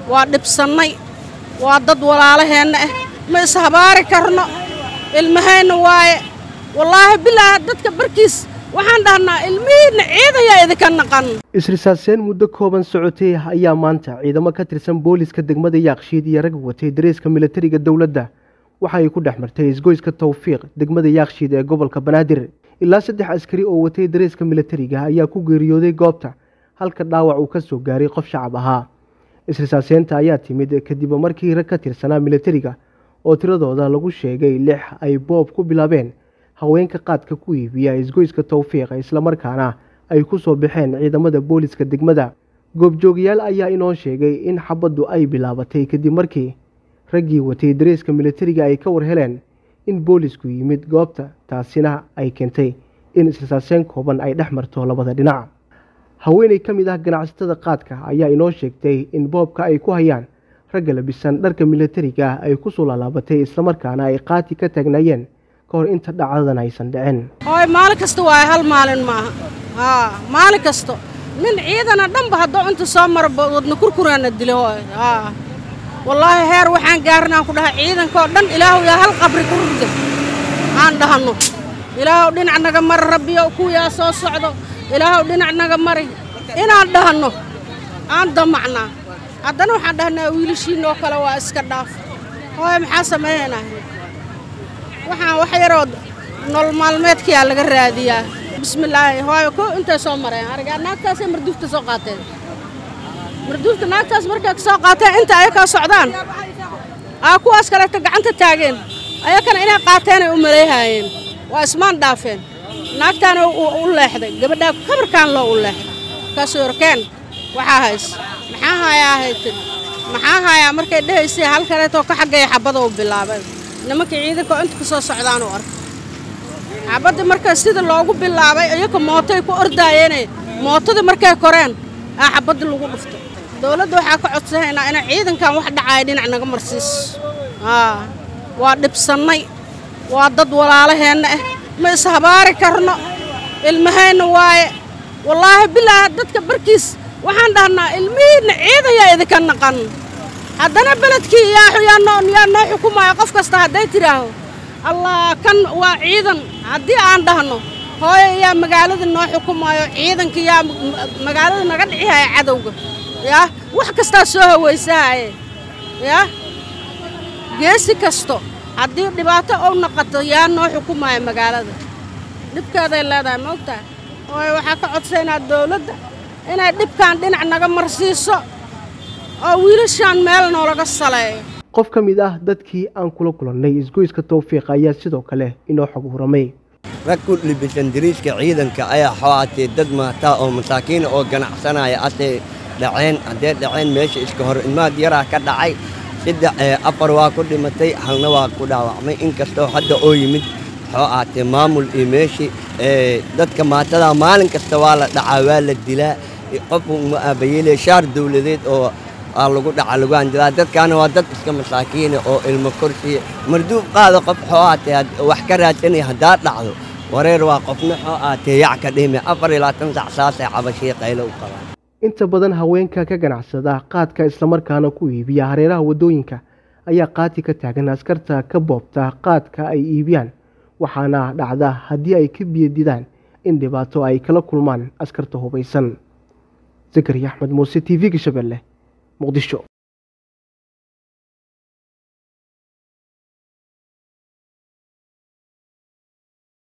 waa dhibsannay waa dad walaalaheenna ah ma ishabaari karno ilmahayna waaye wallaahi bilaa dadka barkiis waxaan dhahnaa ilmihiinna ciidayaa idinka naqan isrisaaseen muddo kooban socotay ayaa maanta ciidamo ka tirsan booliska degmada yaakshiid iyo rag watay dareeska militariga dowladda waxa ay ku dhex martay isgoyska tawfiiq degmada yaakshiid ee gobolka banaadir ilaa saddex askari oo watay dareeska militariga ayaa ku geeriyooday goobta halka dhaawac uu ka soo gaaray qof shacab ahaa isrisaaseenta ayaa timid kadib markii rag ka tirsanaa militariga oo tiradooda lagu sheegay lix ay boob ku bilaabeen haweenka qaadka ku iibiya isgoyska tawfiiqa islamarkaana ay ku soo baxeen ciidamada booliska degmada goobjoogayaal ayaa inoo sheegay in xabaddu ay bilaabatay kadib markii raggii watay dareeska militariga ay ka war heleen in boolisku yimid goobta taasina ay keentay in isrisaaseen kooban ay dhex marto labada dhinac haweeney ka mid ah ganacsatada qaadka ayaa inoo sheegtay in boobka ay ku hayaan ragga labisan dharka militariga ah ay kusoo laalaabatay islamarkaana ay qaati ka taagnaayeen ka hor inta dhacdadan aysan dhicin hooy maalin kasta waaye hal maalin maaha haa maalin kasto nin ciidana dhanba haddoo inta soo mara wadna kurkuraana dila hooy haa wallaahi heer waxaan gaarin aan ku dhahay ciidankaoo dhan ilaahu yaa hal qabri ku rugda aan dhahanno ilaahuw dhinac naga mari rabbiyo kuwiyaa soo socdo ilaahuw dhinac naga mari inaan dhahanno aan damacnaa haddana waxaan dhahnaa wiilashiinoo kale waa iska dhaaf hooy maxaa sameeyaynaa waxaan wax yaroo nolol maalmeedkayaa laga raadiyaa bismillaahi hooyo ko intay soo mareen arigaa naagtaasay marduufta soo qaateen marduufta naagtaas markay ka soo qaateen inta ayakaa socdaan aa kuwaas kaleeta gacanta taageen ayakana inay qaateenay u maleehaayeen waa ismaan dhaafeen naagtaana u leexday gabadhaa kabarkaan loo u leexday kaasuu yorkeen waxaa hays maxaa haayaa haytin maxaa haayaa markay dhehaysay hal kaleetoo ka xaggaya xabbada u bilaabay nimankii ciidanka inta ka soo socdaan u arkay xabaddii markaa sida loogu bilaabay iyaka mootay ku ordaayeene mootadii markay koreen aa xabaddii lagu dhuftay dowladda waxaa ka codsanaynaa inay ciidankan wax dhacaaya dhinac naga marsiiso aa waa dhibsannay waa dad walaalaheenna ah ma ishabaari karno ilmahayna waaye wallaahi bilaa dadka barkiis waxaan dhahnaa ilmihiinna ciidayaa idinka naqan haddana beledkii yaa noo xukumaayo qof kasta hadday tidhaaho allah kan waa ciidan haddii aan dhahno hooyo yaa magaalada noo xukumaayo ciidanka yaa magaalada naga dhicihaya cadowga yaa wax kastaa soo hawaysahaye yaa geesi kasto haddii dhibaato ou naqato yaa noo xukumaayo magaalada dhibkeeday leedahay ma ogtahay hooyo waxaa ka codsaynaa dawladda inay dhibkan dhinac naga marsiiso oo wiilashaan meel noolaga saleeyo qof ka mid ah dadkii aan kula kulannay isgoyska tawfiiq ayaa sidoo kale inoo xog huramay rag ku libisan dariiska ciidanka ayaa xooatee dad maataa oo masaakiina oo ganacsanaya atay dhaceen haddee dhaceen meesha iska hor imaad yaraa ka dhacay saddex afar waa ku dhimatay halna waa ku dhaawacmay inkastoo hadda oo yimid xoo aatee maamul iyo meeshii dadka maatadaa maalin kasta waa la dhacaa waa la dilaa qof uma aabayeele shaar dawladeed oo aa lagu dhaca lagu anjadaa dadkaana waa dad iska masaakiina oo ilmo korsiya marduub qaada qof xoo aatee wax ka raadsanaya haddaa dhacdo wareer waa qofna xoo aatee yac ka dhime afar iyo labaatan sac saasay cabashii qaylo u qabaan inta badan haweenka ka ganacsada qaadka islamarkaana ku iibiya hareeraha waddooyinka ayaa qaati ka taagan askarta ka boobta qaadka ay iibiyaan waxaana dhacda haddii ay ka biyadidaan in dhibaato ay kala kulmaan askarta hubaysan zakariya axmed muuse t v-ga shabeelle muqdisho